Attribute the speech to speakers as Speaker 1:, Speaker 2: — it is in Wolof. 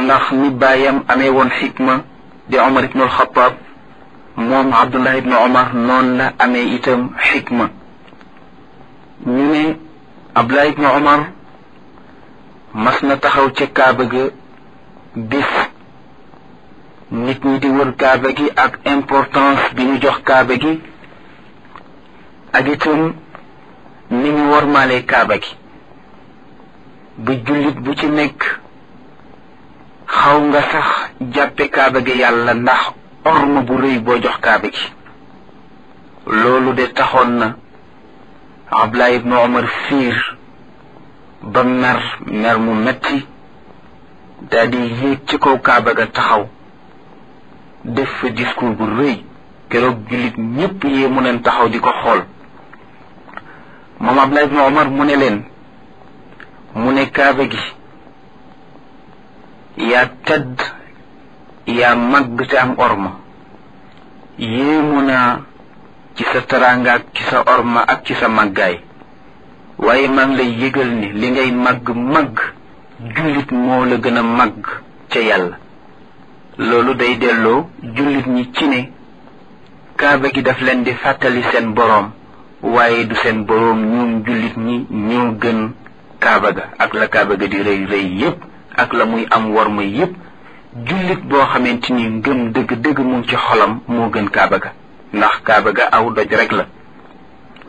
Speaker 1: ndax ni baayam amee woon xikma di omar ibnu alxataab moom abdullah ibnu omar noonu la amee itam xikma ñu ne abdullah ibnu omar mas na taxaw ca kaaba ga bis nit ñi di wër kaaba gi ak importance bi ñu jox kaaba gi ak itam ni ñu wormaalee kaaba gi ba jullit bu ci nekk xaw nga sax jàppe kaaba gi yàlla ndax orma bu rëy boo jox kaaba gi loolu de taxoon na Abdullah ibnu Omar fiir ba mer mer mu metti daal di yéeg ci kaw kaaba ga taxaw def fa discours bu rëy keroog jullit ñépp yee mu neen taxaw di ko xool moom Abdullah ibnu Omar mu ne leen mu ne kaaba gi yaa tedd yaa màgg te am orma yéemu naa ci sa taraanga ak ci sa orma ak ci sa màggaay waaye maa ngi lay yëgal ni li ngay màgg màgg jullit moo la gën a màgg ca yàlla loolu day delloo jullit ñi ci ne kaaba gi daf leen di fàttali seen boroom waaye du seen boroom ñoom jullit ñi ñoo gën kaaba ga ak la kaaba ga di rëy rëy yépp ak la muy am war ma yépp jullit boo xamante ni ngëm dëgg dëgg mu ngi ci xolam moo gën kaaba ga ndax kaaba ga aw doj rek la